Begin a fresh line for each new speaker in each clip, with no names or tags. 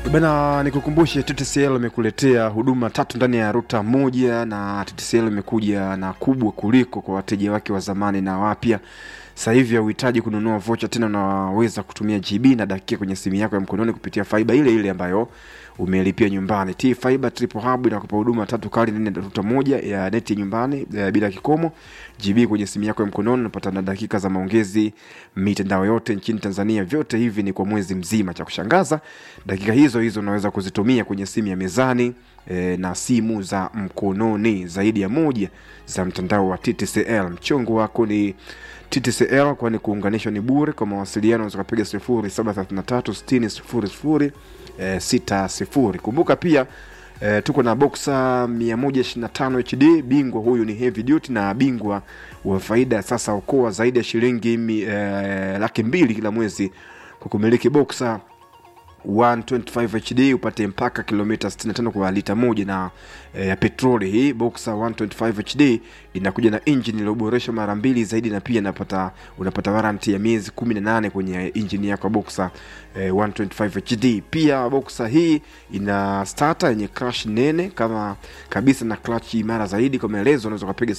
Bana, nikukumbushe TTCL imekuletea huduma tatu ndani ya ruta moja, na TTCL imekuja na kubwa kuliko kwa wateja wake wa zamani na wapya. Sasa hivi hauhitaji kununua vocha tena, unaweza kutumia GB na dakika kwenye simu yako ya mkononi kupitia faiba ile ile ambayo umelipia nyumbani. T Fiber Triple Hub inakupa huduma tatu kali ndani ya ruta moja ya neti nyumbani ya bila kikomo, GB kwenye simu yako ya mkononi, unapata na dakika za maongezi mitandao yote nchini Tanzania. Vyote hivi ni kwa mwezi mzima. Cha kushangaza, dakika hizo hizo unaweza kuzitumia kwenye simu ya mezani e, na simu za mkononi zaidi ya moja za mtandao wa TTCL. Mchongo wako ni TTCL, kwani kuunganishwa ni bure. Kwa mawasiliano unaweza kupiga 07336000 eh, 60. Kumbuka pia eh, tuko na boxa 125 HD. Bingwa huyu ni heavy duty na bingwa wa faida. Sasa okoa zaidi ya shilingi mi- eh, laki mbili kila mwezi kwa kumiliki boxa 125 HD upate mpaka kilomita 65 kwa lita moja na eh, ya petroli. Hii Boxer 125 HD inakuja na engine iliyoboreshwa mara mbili zaidi, na pia unapata unapata warranty ya miezi 18 kwenye engine yako ya Boxer eh, 125 HD. Pia Boxer hii ina starter yenye clutch nene kama kabisa na clutch imara zaidi. Kwa maelezo unaweza kupiga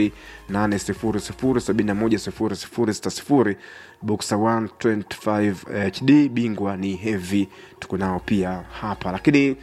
0800710060 Boxer 125 HD, bingwa ni heavy, tuko nao pia hapa lakini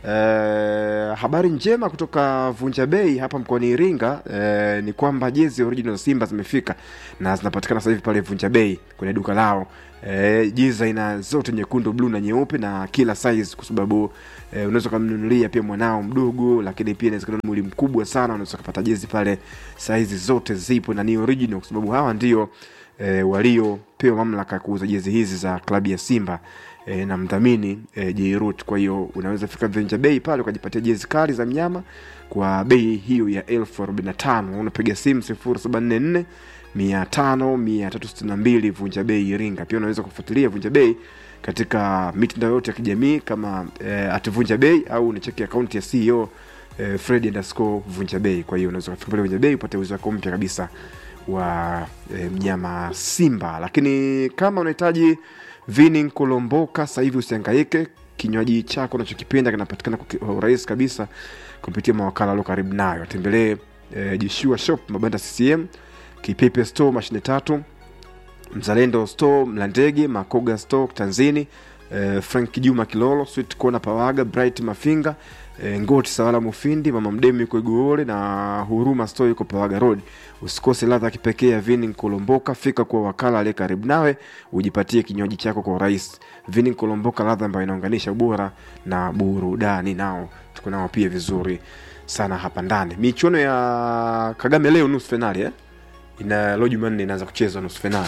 Eh, habari njema kutoka Vunja Bei hapa mkoani Iringa eh, ni kwamba jezi original za Simba zimefika na zinapatikana sasa hivi pale Vunja Bei kwenye duka lao. Eh, jezi za aina zote nyekundu, bluu na nyeupe na kila size, kwa sababu eh, unaweza kumnunulia pia mwanao mdogo, lakini pia inawezekana ni mwili mkubwa sana, unaweza kupata jezi pale, size zote zipo na ni original, kwa sababu hawa ndio eh, waliopewa mamlaka ya kuuza jezi hizi za klabu ya Simba e, na mdhamini e, Jairut. Kwa hiyo unaweza fika Venja Bei pale ukajipatia jezi kali za mnyama kwa bei hiyo ya elfu arobaini na tano. Unapiga simu sifuri saba nne nne mia tano mia tatu sitini na mbili Vunja Bei Iringa. Pia unaweza kufuatilia Vunja Bei katika mitandao yote ya kijamii kama e, at Vunja Bei au unacheki akaunti ya CEO e, Fred underscore Vunja Bei. Kwa hiyo unaweza kufika pale Vunja Bei upate uzi wako mpya kabisa wa e, mnyama Simba. Lakini kama unahitaji vini kolomboka, sasa hivi usihangaike. Kinywaji chako unachokipenda kinapatikana kwa ki- kwa urahisi kabisa kupitia mawakala walio karibu nayo. Tembelee e, Jishua Shop Mabanda CCM, Kipepe Store mashine tatu, Mzalendo Store Mlandege, Makoga Store Tanzini, eh, Frank Juma Kilolo, Sweet Corner Pawaga, Bright Mafinga, eh, Ngoti Sawala Mufindi, Mama Mdemi yuko Igoole na Huruma Store yuko Pawaga Road. Usikose ladha ya kipekee ya Vini Kolomboka, fika kwa wakala aliye karibu nawe ujipatie kinywaji chako kwa urahisi. Vini Kolomboka, ladha ambayo inaunganisha ubora na burudani. Nao tuko nao pia vizuri sana hapa ndani. Michuano ya Kagame leo nusu finali eh? ina leo Jumanne inaanza kuchezwa nusu finali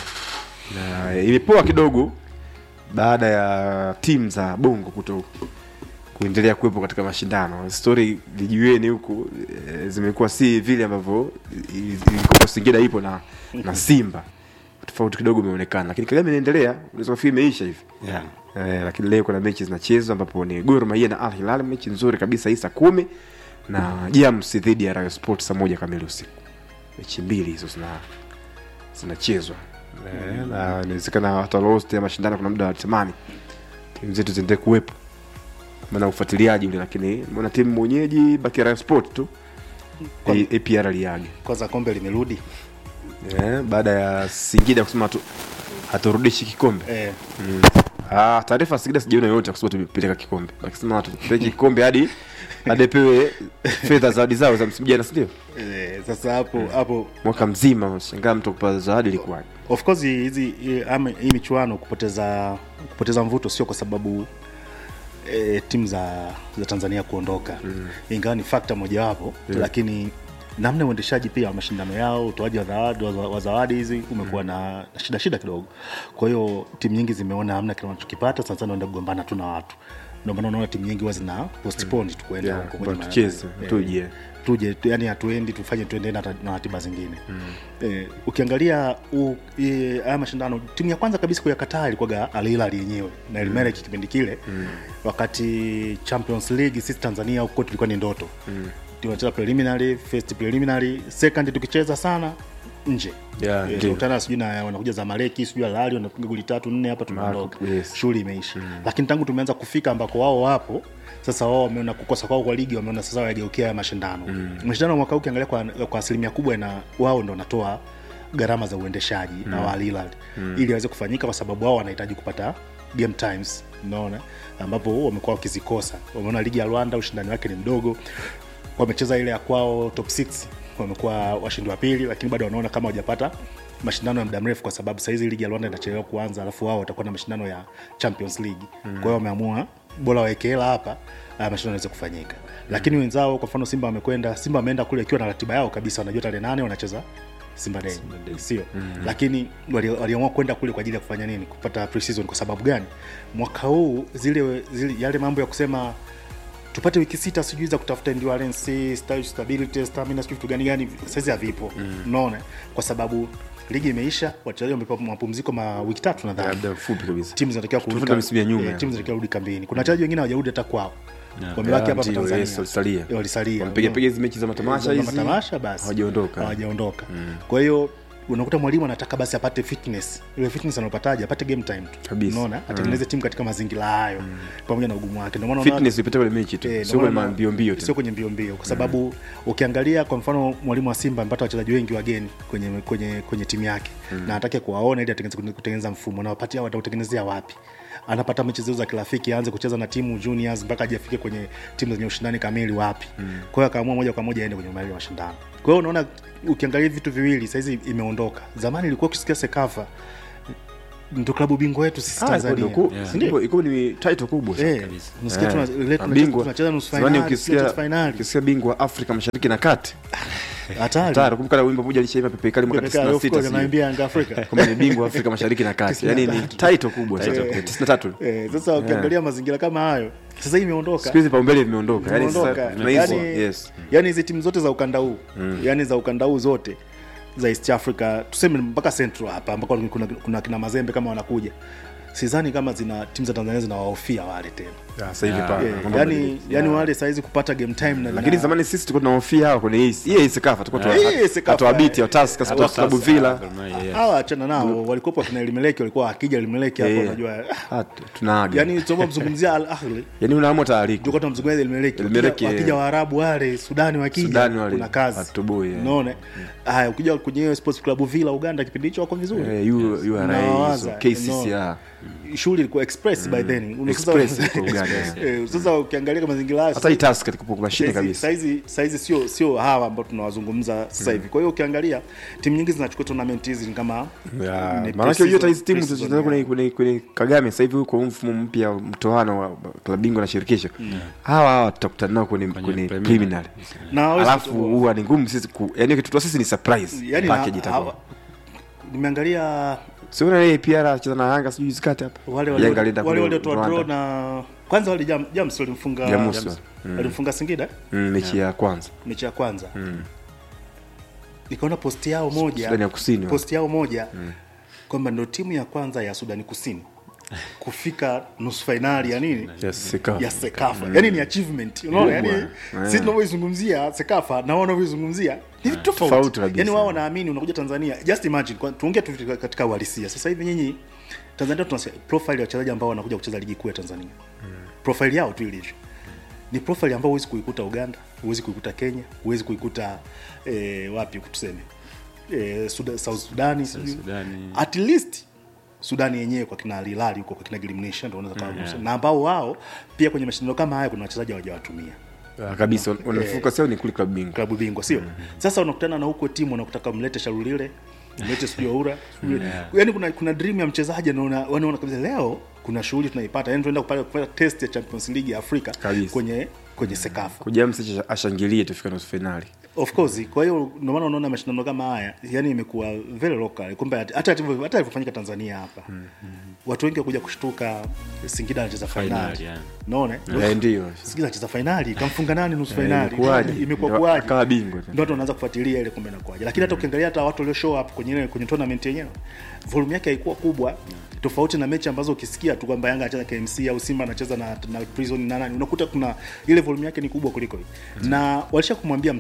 na imepoa kidogo baada ya timu za bongo kuto kuendelea kuwepo katika mashindano. Stori vijiweni huku e, zimekuwa si vile ambavyo i- ilikuwa Singida ipo na, na Simba, tofauti kidogo imeonekana, lakini Kagame inaendelea, unaweza kufikiri imeisha hivi
yeah.
Eh, lakini leo kuna mechi zinachezwa ambapo ni Gor Mahia na Al Hilal, mechi nzuri kabisa hii saa kumi na Jams dhidi ya Rayo Sport saa moja kamili usiku. Mechi mbili hizo zina zinachezwa Eh, na inawezekana hata lost ya mashindano kuna muda wanatamani timu zetu ziendelee kuwepo maana ufuatiliaji ule, lakini mbona timu mwenyeji baki Rayo Sport tu
Kwa-
A- APR liage
kwanza kombe limerudi
eh, baada ya Singida kusema hatu- haturudishi kikombe
eh,
Mm. Ah, taarifa ya Singida sijaona yoyote kwa sababu tumepeleka kikombe. Wakisema tupeleke kikombe hadi hadi apewe fedha zawadi zao za msimu jana, si ndio?
eh, sasa hapo hapo
Mwaka mzima shangaa mtu kupata zawadi ilikuwa.
of course hizi hii- ama hii michuano kupoteza kupoteza mvuto sio kwa sababu e, timu za za Tanzania kuondoka mm. ingawa ni fakta mojawapo mm. lakini namna ya uendeshaji pia wa mashindano yao utoaji wa zawadi wa wa zawadi hizi umekuwa na, na shida shida kidogo kwa hiyo timu nyingi zimeona hamna kile wanachokipata sana sana waenda kugombana tu na watu ndio maana unaona timu nyingi huwa zina postpone tu kuenda
Yeah,
huko
kwamba
kwenye ma-
tucheze,
eh,
tuje.
tuje tu- yani hatuendi tufanye tuende na, na ratiba zingine mm. eh, ukiangalia u- eh, haya mashindano timu ya kwanza kabisa kuyakataa ilikuwaga Al Hilal yenyewe na Elmerek kipindi kile mm. wakati Champions League sisi Tanzania huko tulikuwa ni ndoto mm. tunacheza preliminary first preliminary second tukicheza sana nje
Yeah,
Eh,
ndio.
tunakutana sijui na wanakuja zamaleki sijui alali wanapiga goli tatu nne hapa tunaondoka
Marco, yes.
shughuli imeisha lakini tangu tumeanza kufika ambako wao wapo sasa wao wameona kukosa kwao kwa ligi wameona sasa wageukia haya mashindano mashindano ya mwaka huu ukiangalia kwa, kwa asilimia kubwa na wao ndo wanatoa gharama za uendeshaji na wa Al Hilal ili waweze kufanyika kwa sababu wao wanahitaji kupata game times unaona ambapo wamekuwa wakizikosa wameona ligi ya rwanda ushindani wake ni mdogo wamecheza ile ya kwao top 6 wamekuwa washindi wa pili lakini bado wanaona kama hawajapata mashindano ya muda mrefu kwa sababu sahizi ligi ya rwanda inachelewa kuanza alafu wao watakuwa na mashindano ya champions league mm. kwa hiyo wameamua bora waweke hela hapa haya mashindano yaweze kufanyika lakini wenzao kwa mfano simba wamekwenda simba wameenda kule ikiwa na ratiba yao kabisa wanajua tarehe nane wanacheza simba day sio lakini wali- waliamua kwenda kule kwa ajili ya kufanya nini kupata pre-season kwa sababu gani mwaka huu zile, zile yale mambo ya kusema tupate wiki sita sijui za kutafuta endurance sta- stability stamina sijui vitu gani gani saizi havipo unaona kwa sababu ligi imeisha wachezaji wamepewa mapumziko ma wiki tatu nadhani
labda fupi kabisa
timu zinatakiwa kurudi
Tofauti na misimu ya nyuma,
eh,
ya.
timu zinatakiwa kurudi kambini kuna wachezaji wengine hawajarudi hata kwao
Yeah.
wamebaki
Yeah,
hapa hapa
ndio, yes,
Tanzania
walisalia.
Eh, walisalia
Wamepiga piga hizi mechi za matamasha
Za
hizi
matamasha basi
hawajaondoka.
hawajaondoka kwa hiyo unakuta mwalimu anataka basi apate fitness ile fitness anapataje apate game time tu
Kabisa.
unaona atengeneze timu katika mazingira hayo pamoja na ugumu wake ndio maana unaona-
fitness ipita pale mechi tu
Eh,
sio
ndio
kwenye
maana-
mbio mbio
sio
tu
kwenye mbio mbio kwa sababu ukiangalia kwa mfano mwalimu wa simba amepata wachezaji wengi wageni kwenye kwenye kwenye timu yake na atake kuwaona ili atengeneze kutengeneza mfumo na wapatia watautengenezea wapi anapata mechi zao za kirafiki aanze kucheza na timu juniors mpaka aje afike kwenye timu zenye ushindani kamili wapi kwa hiyo akaamua moja kwa moja aende kwenye mali ya mashindano kwa hiyo unaona ukiangalia vitu viwili saizi imeondoka zamani ilikuwa ukisikia sekafa ndo klabu bingwa wetu sisi
Ah,
tanzania
iko- iko-
Yeah.
Si ndio?
iko- iko ni title kubwa sana.
Eh,
kabisa.
unasikia
Eh,
tuna- ile tunacheza-
mabingwa.
tunacheza nusu
Zamani
finali,
ukisikia
tunacheza finali.
ukisikia bingwa wa Afrika Mashariki na Kati
hatari
tayari kumbuka na wimbo mmoja alishaimba Pepe Kali mwaka
Pepeka, of
96
course,
sijui.
anaambia Yanga Afrika.
kwamba ni bingwa wa Afrika Mashariki na Kati yani ni title kubwa sana
Eh.
93
Eh, sasa ukiangalia mazingira kama hayo sasa hii imeondoka
siku hizi paumbele vimeondoka yani sasa
Imeondoka.
tunahisi
Yaani-
yes
yaani hizi timu zote za ukanda huu yaani za ukanda huu zote za east africa tuseme mpaka central hapa ambako kuna, kuna kina mazembe kama wanakuja sidhani kama zina timu za tanzania zinawahofia wale tena
Ah, sasa hivi
Yeah.
pa
Eh,
mambo
yani,
yamebadilika.
yani
Yeah.
wale saizi kupata game time na,
lakini
na-
zamani sisi tulikuwa tunahofia hawa kwenye hii hii hii sekafa tulikuwa
Hii
tuna
Sekafa,
hata wabiti
eh.
au Tusker
Hata
Sports Club
sasa,
Villa
Gor Mahia, yes.
hawa achana nao walikuwepo wakina elimeleki walikuwa akija elimeleki hapo
Eh.
unajua
Ah, tu- tunaaga
yani tunaomba mzungumzia al ahli
yani unaamua taariku
tulikuwa tunamzungumzia Elmeleki
Elmeleki,
wakija, wakija
eh.
waarabu wale sudani wakija
Sudani wale,
kuna kazi
hatoboi, eh.
unaona haya ukija kwenye hiyo sports club villa uganda kipindi hicho wako vizuri
eh yu yu
Unawaza,
RA KCCA
no. shughuli ilikuwa express by then Una- sasa-
Express iko Uganda,
Eh, sasa ukiangalia kwa mazingira hayo
hata hii Tusker tukupo kwa mashine
saizi-
kabisa
saizi saizi sio sio hawa ambao tunawazungumza sasa hivi kwa hiyo ukiangalia timu nyingi zinachukua tournament hizi ni kama
Ya,
ni
maanake unajua hata hizi timu
pre-season,
zinacheza kwenye, kwenye, kwenye Kagame sasa hivi huko mfumo mpya wa mtoano wa klabu bingwa na shirikisho hawa hawa tutakutana nao kwenye, kwenye
preliminary.
preliminary
Na hawezi
alafu
kutoboa.
huwa ni ngumu sisi ku, yani kitu sisi ni surprise
yani
package
na-
itakuwa
hawa- nimeangalia
sio na yeye pia anacheza na Yanga sijui zikati hapa
wale
Yanga
wale
alienda
wale
kule
waliotoa draw
Rwanda.
na kwanza wale jam, jams walimfunga
Jamus,
walimfunga Singida
Mm, mechi ya kwanza
mechi ya kwanza nikaona posti yao moja
Sudani ya Kusini,
posti yao moja kwamba ndo timu ya kwanza ya Sudani Kusini kufika nusu fainali ya nini
Yes, Sekafa.
ya Sekafa yani ni achievement unaona yani
Kubwa.
sisi tunavyoizungumzia Sekafa na wao wanavyoizungumzia ni vitu
Tofauti
tofauti
kabisa.
yani wao wanaamini unakuja Tanzania just imagine kwa- tuongee tu vitu katika uhalisia sasa hivi nyinyi Tanzania tuna profile ya wachezaji ambao wanakuja kucheza ligi kuu ya Tanzania profile yao tu ilivyo ni profile ambayo huwezi kuikuta Uganda, huwezi kuikuta Kenya, huwezi kuikuta eh, wapi tuseme eh, Suda, South Sudani, sijui.
Sudani.
at least Sudani yenyewe kwa kina Al Hilal huko kwa kina Glimnisha ndio unaweza kuwagusa na ambao wao pia kwenye mashindano kama haya kuna wachezaji hawajawatumia
Ah, kabisa wanafuka sio ni kule klabu bingwa
klabu bingwa sio sasa unakutana na huko timu wanakutaka mlete Sharulile mlete sijui Oura sijui- yaani kuna kuna dream ya mchezaji anaona wanaona kabisa leo kuna shughuli tunaipata yani tunaenda kupata kupata test ya Champions League ya Afrika
Kabisa.
kwenye kwenye Sekafa
kuja msiche ashangilie tufika nusu finali
of course kwa hiyo ndio maana unaona mashindano kama haya yani imekuwa very local kumbe hata hata hata ilivyofanyika Tanzania hapa watu wengi wakuja kushtuka Singida anacheza
Finali,
finali
yeah.
unaona
Eh, ndio
Singida anacheza finali kamfunga nani nusu finali
imekuwaje?
imekuwa
Ndio
kuwaje
akawa bingwa tena.
ndio watu wanaanza kufuatilia ile kumbe inakuwaje lakini hata ukiangalia hata watu walio show up kwenye ile kwenye tournament yenyewe volume yake haikuwa kubwa tofauti na mechi ambazo ukisikia tu kwamba Yanga anacheza KMC au Simba anacheza na, na Prison na nani unakuta kuna ile volume yake ni kubwa kuliko hii na walisha kumwambia Msonye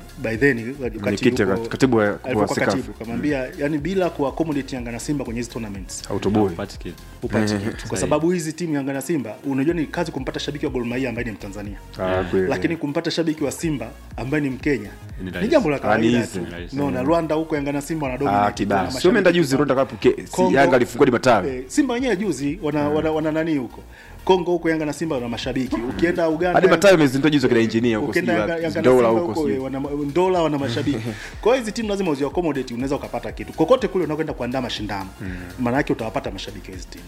by then wakati
Mwenyekiti
yuko-
wa- katibu wa- wa
alivyokuwa
Sekafa.
katibu kamwambia yani bila kuaccommodate Yanga na Simba kwenye hizi tournaments
autoboi
Hupati kitu.
upate kitu kwa sababu hizi timu Yanga na Simba unajua ni kazi kumpata shabiki wa Gor Mahia ambaye ni Mtanzania
Ah, kweli.
lakini kumpata shabiki wa Simba ambaye ni Mkenya
Ni
ni
rahisi.
jambo la
Ah, ni
kawaida
easy.
tu.
Ni rahisi.
No, na Rwanda huko Yanga na Simba wana
Ah,
dominate
kibao
wana
sio
mashabiki
umeenda juzi
kibao.
Rwanda Cup ke- si
Kongo-
Yanga alifungua di matawi
Eh, Simba wenyewe juzi wana, wana, wana nani huko Kongo huko Yanga na Simba wana mashabiki ukienda Uganda
hadi matawi amezindua juzi kina engineer huko
ukienda
sijui
Yanga-
wapi,
Yanga na
Ndola
Simba
huko
huko
sijui.
eh, wana Ndola wana mashabiki. Kwa hiyo hizi timu lazima uzi accommodate, unaweza ukapata kitu kokote kule unakwenda kuandaa mashindano, maana yake utawapata mashabiki wa hizi timu.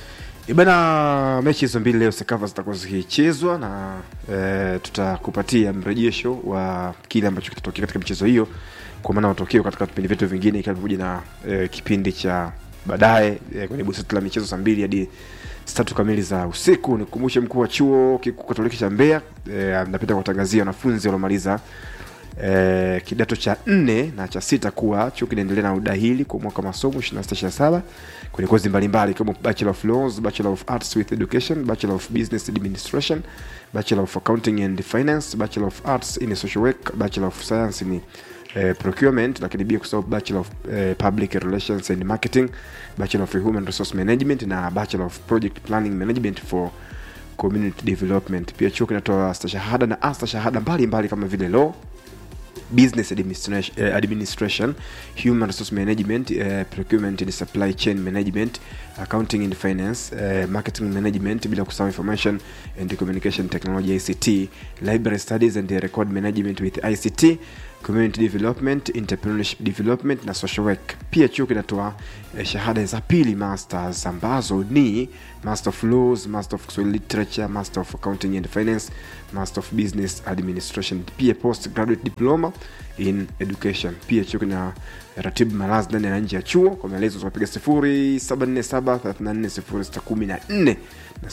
Ibana, mechi hizo mbili leo Sekafa zitakuwa zikichezwa na e, tutakupatia mrejesho wa kile ambacho kitatokea katika michezo hiyo, kwa maana matokeo katika vipindi vyetu vingine, ikiwa pamoja na e, kipindi cha baadaye e, kwenye busati la michezo saa mbili hadi saa tatu kamili za usiku. Nikumbushe mkuu wa chuo kikuu Katoliki cha Mbeya e, anapenda kuwatangazia wanafunzi waliomaliza eh, kidato cha nne na cha sita kuwa chuo kinaendelea na udahili kwa mwaka wa masomo 2627 kwenye kozi mbalimbali ikiwemo Bachelor of Laws, Bachelor of Arts with Education, Bachelor of Business Administration, Bachelor of Accounting and Finance, Bachelor of Arts in Social Work, Bachelor of Science in eh, Procurement, lakini pia kusahau Bachelor of eh, Public Relations and Marketing, Bachelor of Human Resource Management na Bachelor of Project Planning Management for community development. Pia chuo kinatoa stashahada na astashahada mbalimbali kama vile law business administration, eh, administration human resource management eh, procurement and supply chain management accounting and finance eh, marketing management bila kusahau information and communication technology ict library studies and record management with ict community development entrepreneurship development na social work pia chuo kinatoa eh, shahada za pili masters ambazo ni master of laws master of Kiswahili literature master of accounting and finance master of business administration pia post graduate diploma in education pia chuo kina ratibu malazi ndani na nje ya chuo kwa maelezo tunapiga 0747340614 na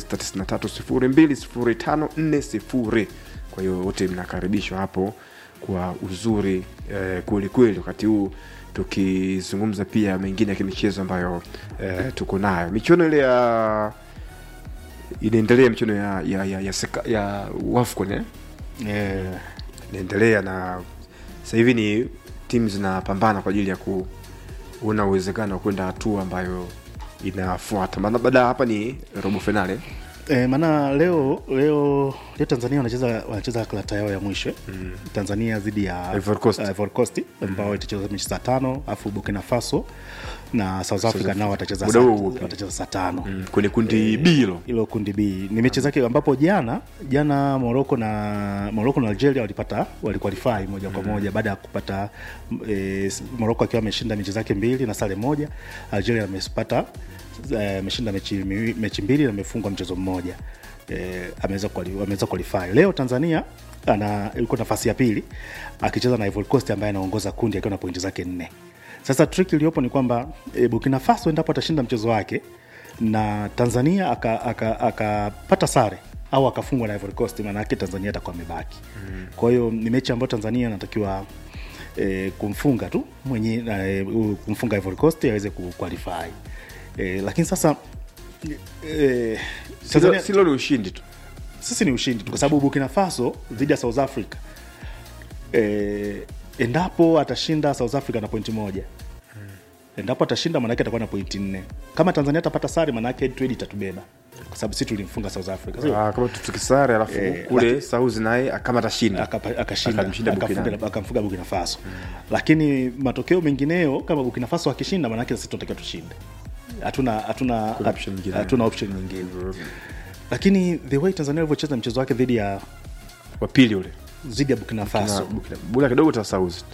0693020540 kwa hiyo wote mnakaribishwa hapo kwa uzuri eh, kweli kweli wakati huu tukizungumza pia mengine ya kimichezo ambayo eh, tuko nayo michuano ile ya inaendelea michuano ya ya ya, ya, seka, ya wafcon eh?
Eh,
inaendelea na sasa hivi ni timu zinapambana kwa ajili ya kuona uwezekano wa kwenda hatua ambayo inafuata maana baada ya hapa ni robo finale
Eh, maana leo leo leo Tanzania wanacheza wanacheza karata yao ya mwisho mm. Tanzania dhidi ya
Ivory Coast.
uh, Ivory Coast ambao itacheza mechi saa tano afu Burkina Faso na South Africa nao watacheza
Muda
saa-
huo huo pia.
watacheza saa tano
mm. kwenye kundi b hilo
hilo kundi B ni mechi zake ambapo jana jana Morocco na Morocco na Algeria walipata waliqualify moja kwa moja baada ya kupata e, Morocco akiwa ameshinda mechi zake mbili na sare moja, Algeria amepata eh, ameshinda mechi, miwi- mechi mbili na amefungwa mchezo mmoja e, ameweza quali- ameweza qualify. Leo Tanzania ana yuko nafasi ya pili akicheza na Ivory Coast ambaye anaongoza kundi akiwa na pointi zake nne. Sasa trick iliyopo ni kwamba e, Burkina Faso endapo atashinda mchezo wake na Tanzania akapata aka, aka akapata sare au akafungwa na Ivory Coast, maana yake Tanzania atakuwa amebaki. Mm. Kwa hiyo ni mechi ambayo Tanzania anatakiwa e, kumfunga tu mwenye e, kumfunga Ivory Coast aweze kuqualify. E, lakini sasa e, Tanzania,
silo ni ushindi tu
sisi ni ushindi tu kwa sababu Burkina Faso dhidi ya South Africa e, endapo atashinda South Africa na pointi moja endapo atashinda maanake atakuwa na pointi nne kama Tanzania atapata sare maanake head to head itatubeba kwa sababu sisi tulimfunga South Africa sio?
Ah, kama tukisare alafu
Eh,
kule
laki-
sauzi naye kama atashinda
Akapa- akashinda
Akamshinda Burkina.
akafunga- akamfunga Burkina Faso lakini matokeo mengineyo kama Burkina Faso akishinda maanake sisi tunatakiwa tushinde hatuna hatuna
Kuna option nyingine.
hatuna option nyingine lakini the way Tanzania ilivyocheza mchezo wake dhidi ya
wa pili ule
dhidi ya Burkina Faso
Na Burkina- bula kidogo ta sauzi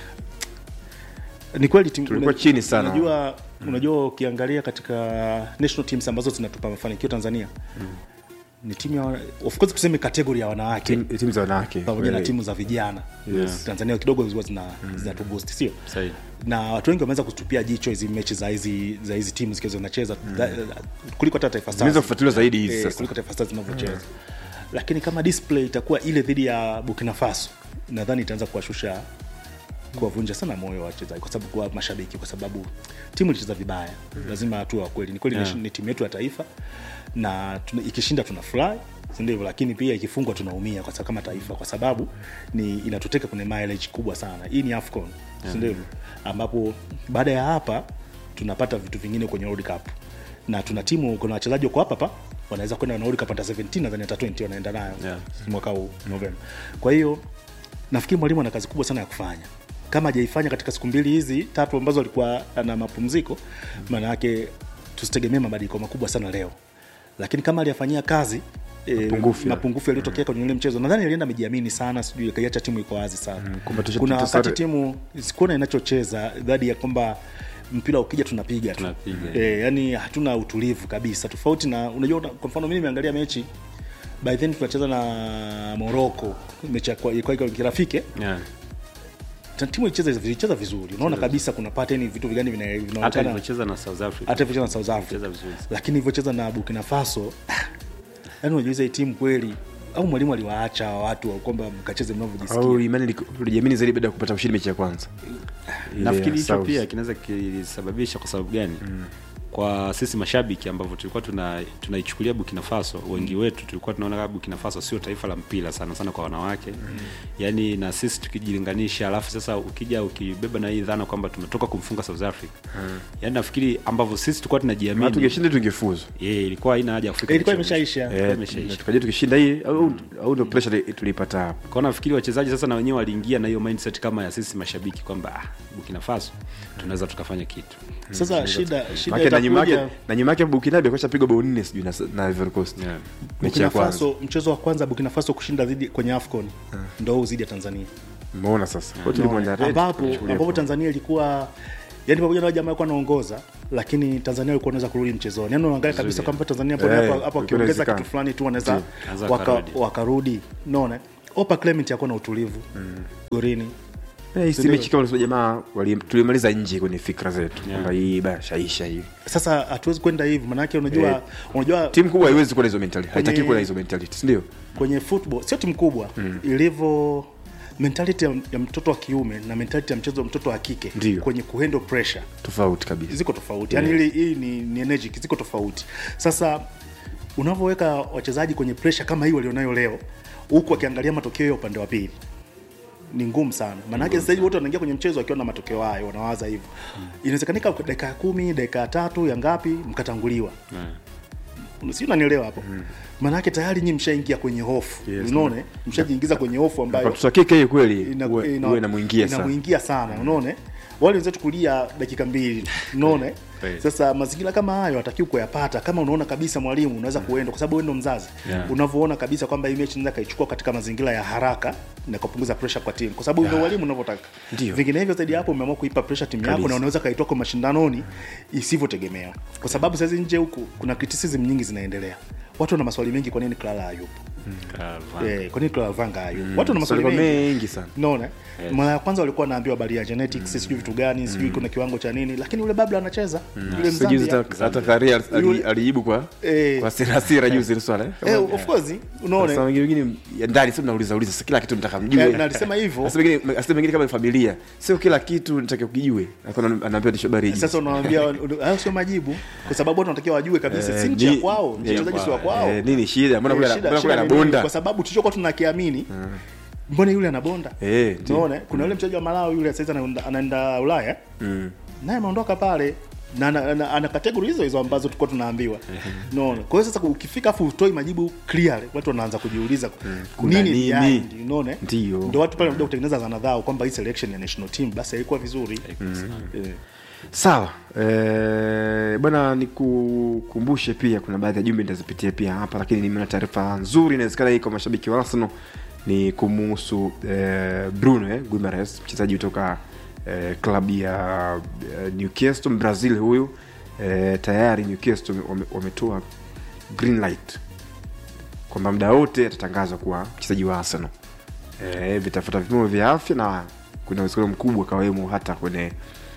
ni kweli timu-
Tulikuwa
una-
chini sana.
unajua unajua ukiangalia katika national teams ambazo zinatupa mafanikio Tanzania ni timu ya of course tuseme kategori ya wanawake
Tim- timu za wanawake
pamoja na
Kweli.
timu za vijana
Yes.
Tanzania kidogo huwa zina zinatuboost sio
Sahihi.
na watu wengi wameanza kutupia jicho hizi mechi za hizi za hizi timu zikiwa zinacheza da- kuliko hata Taifa
Zimeweza
Stars
kufuatiliwa zaidi hizi
Eh,
sasa.
kuliko Taifa Stars zinavyocheza lakini kama display itakuwa ile dhidi ya Burkina Faso nadhani itaanza kuwashusha kuwavunja sana moyo wa wachezaji kwa sababu kwa mashabiki kwa sababu timu ilicheza vibaya lazima hatua wa kweli ni kweli
Yeah.
ni, ni timu yetu ya taifa na tuna, ikishinda tuna fly si ndivyo lakini pia ikifungwa tunaumia kwa sababu kama taifa kwa sababu ni inatuteka kwenye mileage kubwa sana hii ni afcon si ndivyo ambapo baada ya hapa tunapata vitu vingine kwenye world cup na tuna timu kuna wachezaji wako hapa hapa wanaweza kwenda na world cup hata 17 nadhani hata 20 wanaenda nayo
Yeah.
mwaka huu novemba kwa hiyo nafikiri mwalimu ana kazi kubwa sana ya kufanya kama hajaifanya katika siku mbili hizi tatu ambazo alikuwa ana mapumziko maana yake tusitegemee mabadiliko makubwa sana leo lakini kama aliyafanyia kazi e,
Mapungufu ya-
mapungufu yaliyotokea kwenye ule mchezo nadhani alienda amejiamini sana sijui akaiacha timu iko wazi sana
kwamba tusha-
kuna
tutasare-
wakati timu sikuona inachocheza dhadi ya kwamba mpira ukija tunapiga tu
Tunapiga.
e, yani hatuna utulivu kabisa tofauti na unajua una- kwa mfano mimi nimeangalia mechi by then tunacheza na morocco mechi ya kwa- ilikuwa iko kirafiki eh?
yeah.
Ta- timu ilicheza ilicheza vizuri unaona kabisa kuna pattern vitu vigani vina-
hata
vinaonekana
ilivyocheza na south africa
hata ilivyocheza na South Africa
Ilicheza vizuri.
lakini ilivyocheza na Burkina Faso yani unajiuliza hii timu kweli au mwalimu aliwaacha hawa watu wa kwamba mkacheze mnavyojisikia
au imani liko- ulijiamini zaidi baada ya kupata ushindi mechi ya kwanza Ile
nafikiri
ya
hicho
South.
pia kinaweza kilisababisha kwa sababu gani mm. kwa sisi mashabiki ambavyo tulikuwa tuna tunaichukulia Burkina Faso wengi wetu tulikuwa tunaona kama Burkina Faso sio taifa la mpira sana sana kwa wanawake mm. yani na sisi tukijilinganisha alafu sasa ukija ukibeba na hii dhana kwamba tumetoka kumfunga South Africa mm. yani nafikiri ambavyo sisi tulikuwa
Maana
tunajiamini
tungeshinda tungefuzu
yeah, ilikuwa haina haja ya kufika
ilikuwa
mwisho.
imeshaisha
Ilikuwa
Eh,
imeshaisha.
tukaja tukishinda hii au au ndio pressure tulipata hapo
kwa nafikiri wachezaji sasa na wenyewe waliingia na hiyo mindset kama ya sisi mashabiki kwamba ah, Burkina Faso tunaweza tukafanya kitu
sasa shida shida
Maana na nyuma yake
itakuja
na nyuma yake Burkina Faso ameshapigwa bao nne sijui na na Ivory Coast
Yeah.
mechi ya
Burkina
kwanza
Faso mchezo wa kwanza Burkina Faso kushinda dhidi kwenye AFCON ndo huu dhidi ya Tanzania
umeona sasa kwa hiyo tulimwenda red
ambapo
tulichukulia
ambapo
poa.
Tanzania ilikuwa yani pamoja na wale jamaa walikuwa wanaongoza lakini Tanzania walikuwa wanaweza kurudi mchezoni yani unaangalia kabisa kwamba Tanzania hapo
Eh,
hapo hapo
ilikuwa
wakiongeza
inawezekana.
kitu fulani tu wanaweza
Wanaweza
waka,
wakarudi.
wakarudi unaona Opa Clement yakuwa na utulivu gorini
Eh, hii mechi kama unasema jamaa wali- tulimaliza nje kwenye fikra zetu kwamba hii baya shaisha hivi
sasa hatuwezi kwenda hivi maanake unajua
Eh,
unajua
timu kubwa haiwezi kuwa na hizo mentality haitaki
Kwenye-
kuwa na hizo mentality si ndio
kwenye football sio timu kubwa ilivyo mentality ya, ya mtoto wa kiume na mentality ya mchezo wa mtoto wa kike
Ndio.
kwenye kuhandle pressure
tofauti kabisa
ziko tofauti yani hili hii ni, ni energy ziko tofauti sasa unavyoweka wachezaji kwenye pressure kama hii walionayo leo huku wakiangalia matokeo ya upande wa pili ni ngumu sana maanake sasa hivi wote wanaingia kwenye mchezo wakiwa na matokeo hayo wanawaza hivyo inawezekanika dakika ya kumi dakika ya tatu ya ngapi mkatanguliwa si unanielewa hapo maanake tayari nyi mshaingia kwenye hofu
Yes,
unaone mshajiingiza kwenye hofu ambayo
kwa kike hii kweli
ina-
uwe
ina-
uwe inamuingia sana
inamuingia sana unaone wale wenzetu kulia dakika mbili unaone
Kweli.
sasa mazingira kama hayo hatakiwi kuyapata kama unaona kabisa mwalimu unaweza kuenda kwa sababu wewe ndo mzazi
Yeah.
unavyoona kabisa kwamba hii mechi naweza kaichukua katika mazingira ya haraka na kupunguza pressure kwa timu kwa sababu ndio mwalimu unavyotaka
Ndio.
vinginevyo zaidi ya hapo umeamua kuipa pressure timu yako
Kabisa.
na unaweza kaitoa kwa mashindanoni isivyotegemewa kwa sababu sasa nje huku kuna criticism nyingi zinaendelea watu wana maswali mengi kwa nini Clara hayupo eh, kwa nini Clara Vanga hayupo watu wana maswali
Swali
mengi
mengi sana
naona yes. mara ya kwanza walikuwa wanaambiwa habari ya genetics sijui vitu gani sijui kuna kiwango cha nini lakini yule babla anacheza yule
Sasa juzi
Mzambia
hata- hata Karia ali-
Yule-
alijibu kwa
Eh.
kwa hasira hasira juzi ile swala eh.
eh, of course
Sasa
unaona
wengine wengine ya ndani sio mnauliza uliza sasa kila kitu mtaka
Eh,
mjue.
na alisema hivyo.
Sasa wengine asema wengine kama ni familia sio kila kitu nitaka kujue. Akawa anaambia ni habari hii.
sasa unawaambia hayo sio majibu kwa sababu watu wanatakiwa wajue kabisa si nchi ya kwao mchezaji si wa kwao
Eh, nini shida? Mbona
Eh,
kule
shida-
mbona kule
shida ni nini?
anabonda?
kwa sababu tulichokuwa tunakiamini mbona yule anabonda
Eh, ndio.
unaona kuna yule mchezaji wa Malawi yule sasa anaenda- anaenda Ulaya naye ameondoka pale na ana, ana, ana kategori hizo hizo ambazo tulikuwa tunaambiwa unaona kwa hiyo sasa ukifika afu utoi majibu clear watu wanaanza kujiuliza
Kuna
nini
nini?
behind, unaona
Ndio.
ndio watu pale wanakuja kutengeneza zana zao kwamba hii selection ya national team basi haikuwa vizuri Eh.
Sawa. Eh, bwana nikukumbushe pia kuna baadhi ya jumbe nitazipitia pia hapa lakini nimeona taarifa nzuri inawezekana hii kwa mashabiki wa Arsenal ni kumuhusu eh, Bruno eh, Guimaraes mchezaji kutoka eh, klabu ya eh, Newcastle Brazil huyu eh, tayari Newcastle wame- wametoa green light kwamba muda wote atatangazwa kuwa mchezaji wa Arsenal. Eh, vitafuta vipimo vya afya na kuna uwezekano mkubwa kawemo hata kwenye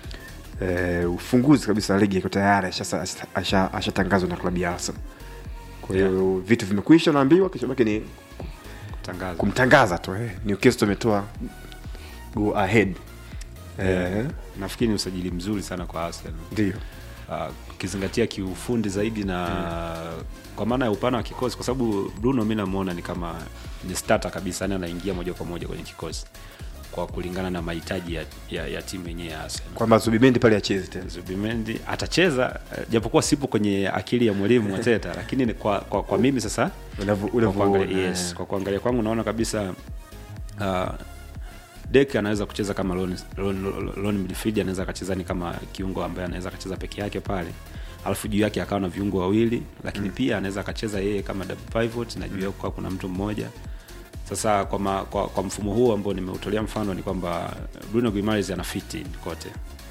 eh, ufunguzi kabisa wa ligi iko tayari ashatangazwa asha, ashatangazwa na klabu ya Arsenal. Kwa hiyo vitu vimekwisha, naambiwa kilichobaki ni
tangazo
kumtangaza tu. Eh. Newcastle imetoa go ahead. Eh,
nafikiri ni usajili mzuri sana kwa Arsenal
ndio.
uh, ukizingatia kiufundi zaidi na kwa maana ya upana wa kikosi kwa sababu bruno mi namuona ni kama ni starter kabisa yani anaingia moja kwa moja kwenye kikosi kwa kulingana na mahitaji ya, ya, ya timu yenyewe ya Arsenal.
kwamba zubimendi pale achezi tena
Zubimendi atacheza eh, japokuwa sipo kwenye akili ya mwalimu Arteta, lakini ni kwa, kwa, kwa mimi sasa
Unavyo-
kwa
unavyoona,
kuangalia, yes,
eh.
kwa kuangalia kwangu naona kabisa uh, Dek anaweza kucheza kama lone, lone, lone midfield, anaweza akacheza ni kama kiungo ambaye anaweza akacheza peke yake pale, alafu juu yake akawa na viungo wawili, lakini mm. pia anaweza akacheza yeye kama double pivot na juu yake kukawa kuna mtu mmoja sasa kwa, ma, kwa, kwa mfumo huu ambao nimeutolea mfano ni kwamba Bruno Guimaraes ana fiti kote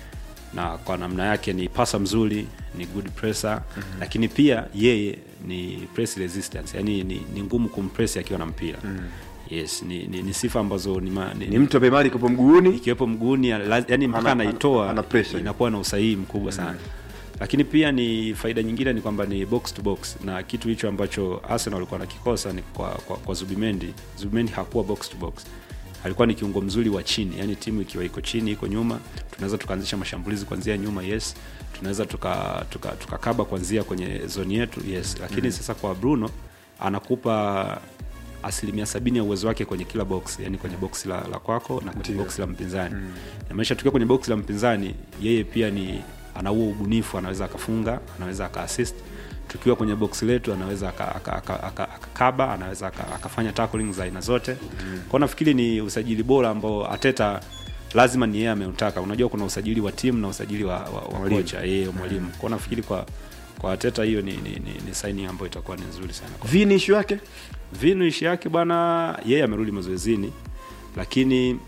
na kwa namna yake ni pasa mzuri ni good presser mm-hmm. lakini pia yeye ni press resistance yani ni, ni ngumu kumpress akiwa na mpira mm. yes ni, ni, ni sifa ambazo ni, ma, ni,
ni mtu ambaye mali kopo mguuni
ikiwepo mguuni la- yani mpaka
Ana-
anaitoa
ana pressure.
inakuwa na usahihi mkubwa sana lakini pia ni faida nyingine ni kwamba ni box to box na kitu hicho ambacho Arsenal walikuwa nakikosa ni kwa, kwa, kwa Zubimendi Zubimendi hakuwa box to box alikuwa ni kiungo mzuri wa chini yani timu ikiwa iko chini iko nyuma tunaweza tukaanzisha mashambulizi kuanzia nyuma yes tunaweza tukakaba tuka, tuka tukakaba kuanzia kwenye zoni yetu yes lakini mm. sasa kwa Bruno anakupa asilimia sabini ya uwezo wake kwenye kila box yani kwenye box la, la kwako na kwenye box la mpinzani mm. namaanisha tukiwa kwenye box la mpinzani yeye pia ni ana huo ubunifu anaweza akafunga anaweza akaassist tukiwa kwenye box letu anaweza aka- aka- aka- aka- akakaba anaweza aka- akafanya tackling za aina zote mm. kwao nafikiri ni usajili bora ambao ateta lazima ni yeye ameutaka unajua kuna usajili wa timu na usajili wa, wa, wa
Mwalimu.
kocha yeye mwalimu kwao nafikiri kwa kwa ateta hiyo ni, ni, ni, ni saini ambayo itakuwa ni nzuri sana kwa
vini ishu yake
vinu ishi yake bwana yeye amerudi mazoezini lakini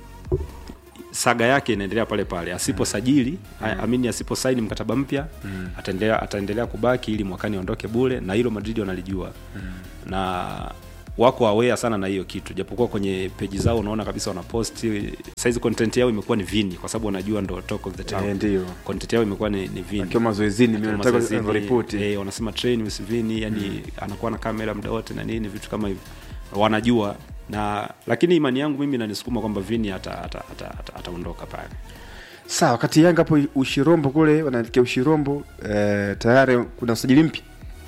saga yake inaendelea pale pale asiposajili mm. amini asiposaini mkataba mpya mm. ataendelea ataendelea kubaki ili mwakani aondoke bure na hilo madrid wanalijua mm. na wako aware sana na hiyo kitu japokuwa kwenye peji zao unaona kabisa wanaposti saizi content yao imekuwa ni vini kwa sababu wanajua ndo talk of the town
Eh, ndio.
content yao imekuwa ni, ni vini
akiwa mazoezini
Akiwa
nataka
mazoezini,
ripoti
eh, wanasema train with Vini yani anakuwa na kamera muda wote na nini vitu kama hivyo wanajua na lakini imani yangu mimi inanisukuma kwamba Vini ataondoka ata, ata, ata, ataondoka pale
sawa wakati yanga hapo ushirombo kule wanaelekea ushirombo eh, tayari kuna usajili mpya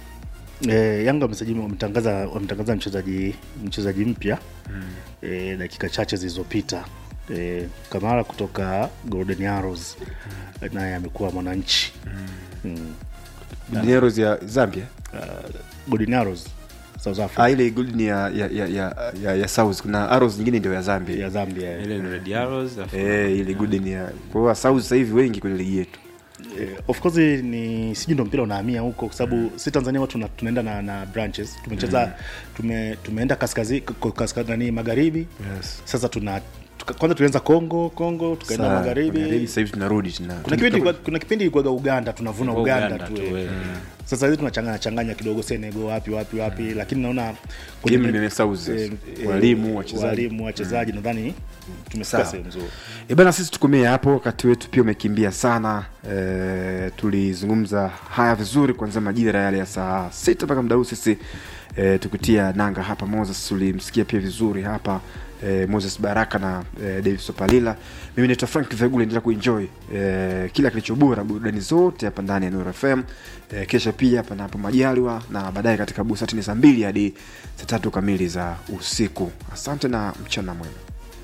E, Yanga wamesajili wametangaza wametangaza mchezaji mchezaji mpya mm. e, dakika chache zilizopita e, Kamara kutoka Golden Arrows mm. naye amekuwa mwananchi mm. mm.
dineros ya zambia
uh, Golden Arrows South Africa
ah, ile gold ni ya, ya, ya, ya, ya, ya south kuna arrows nyingine ndio ya zambia
ya Zambia
ile ni Red Arrows alafu-
eh, ile good ni ya kwa hiyo south sasa hivi wengi kwenye ligi yetu
Eh, of course ni sijui ndo mpira unahamia huko kwa sababu si Tanzania watu tuna, tunaenda na, na branches tumecheza tume, tumeenda kaskazini kaskazini magharibi
yes.
sasa tuna tuka, kwanza tulianza Kongo Kongo tukaenda
Saa,
magharibi
sasa hivi tunarudi tuna
kuna kipindi ilikuwa- kuna kipindi ilikuwaga Uganda tunavuna
Kwa
Uganda,
Uganda
tu
tu,
eh.
eh.
sasa hivi tunachanganya changanya kidogo Senegal wapi wapi wapi lakini naona kwenye
Game
me-
imesauzi.
eh, eh,
Walimu, wachezaji.
walimu wachezaji nadhani tumefika
Sawa.
sehemu nzuri
E bana, sisi tukomee hapo, wakati wetu pia umekimbia sana. E, tulizungumza haya vizuri kuanzia majira yale ya saa sita mpaka muda huu sisi e, tukitia nanga hapa. Moses ulimsikia pia vizuri hapa e, Moses Baraka na e, Davis Opalila. Mimi naitwa Frank Vegula, endelea kuenjoy e, kila kilicho bora, burudani zote hapa ndani ya Nuru FM. E, kesho pia panapo majaliwa, na baadaye katika busati ni saa mbili hadi saa tatu kamili za usiku. Asante na mchana mwema.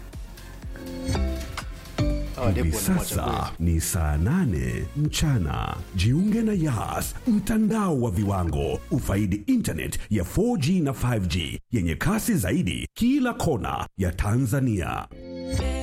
Hivi sasa ni saa nane mchana. Jiunge na Yas, mtandao wa viwango. Ufaidi internet ya 4G na 5G yenye kasi zaidi kila kona ya Tanzania.